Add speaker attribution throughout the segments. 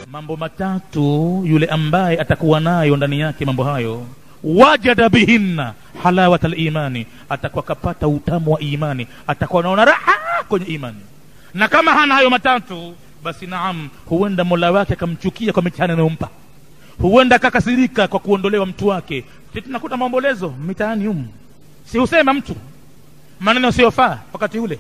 Speaker 1: mambo matatu yule ambaye atakuwa nayo ndani yake mambo hayo wajada bihinna halawata limani atakuwa kapata utamu wa imani atakuwa naona raha kwenye imani na kama hana hayo matatu basi naam huenda mola wake akamchukia kwa mitihani anayompa huenda akakasirika kwa kuondolewa mtu wake si tunakuta maombolezo mitaani humu si husema mtu maneno siyofaa wakati ule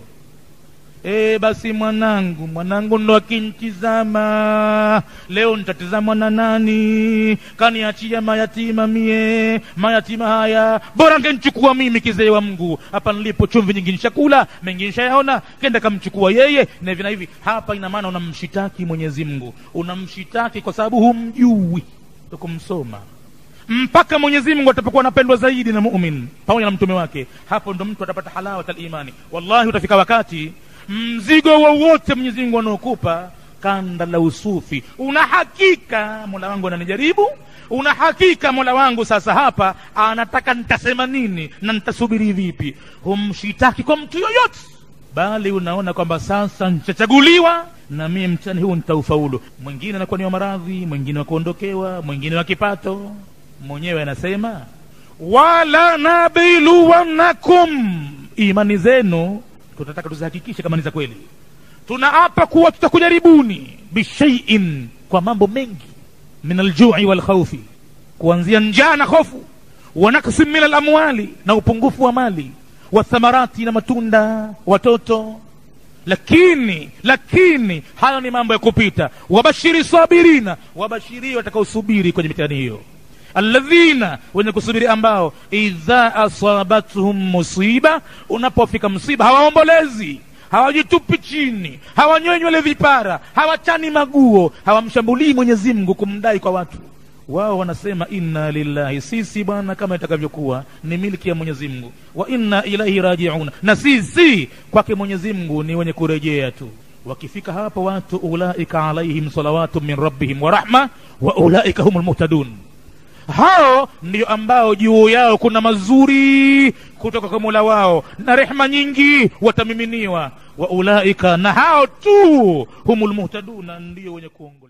Speaker 1: e, basi mwanangu mwanangu ndo akinitizama leo nitatizamwa na nani kaniachia mayatima mie mayatima haya bora ngenichukua mimi kizee wa mgu hapa nilipo chumvi nyingi nishakula mengi nishayaona kenda kamchukua yeye na hivi na hivi hapa ina maana unamshitaki mwenyezi mungu unamshitaki kwa sababu humjui kumsoma mpaka mwenyezi mungu atapokuwa anapendwa zaidi na mumin pamoja na mtume wake hapo ndo mtu atapata halawat alimani wallahi utafika wakati mzigo wowote mwenyezi mungu anaokupa kanda la usufi una hakika mola wangu ananijaribu una hakika mola wangu sasa hapa anataka nitasema nini na nitasubiri vipi humshitaki kwa mtu yoyote bali unaona kwamba sasa nitachaguliwa na mie mtani huu nitaufaulu mwingine anakuwa ni wa maradhi mwingine wa kuondokewa mwingine wa kipato mwenyewe anasema wala nabiluwannakum imani zenu tutataka tuzihakikishe kama ni za kweli tunaapa kuwa tutakujaribuni bishaiin kwa mambo mengi min aljui walkhaufi kuanzia njaa na hofu wanaksin min alamwali na upungufu wa mali wathamarati na matunda watoto lakini lakini hayo ni mambo ya kupita wabashiri sabirina wabashirie watakaosubiri kwenye mitihani hiyo alladhina wenye kusubiri ambao idha asabathum musiba unapofika msiba hawaombolezi hawajitupi chini hawanyoi nywele vipara hawachani maguo hawamshambulii mwenyezi mungu kumdai kwa watu wao wanasema inna lillahi sisi bwana kama itakavyokuwa ni milki ya mwenyezi mungu wa inna ilaihi rajiun na sisi kwake mwenyezi mungu ni wenye kurejea tu wakifika hapo watu ulaika alaihim salawatu min rabbihim wa rahma wa ulaika hum lmuhtadun hao ndio ambao juu yao kuna mazuri kutoka kwa mola wao na rehma nyingi watamiminiwa wa ulaika na hao tu humul muhtaduna ndio wenye kuongola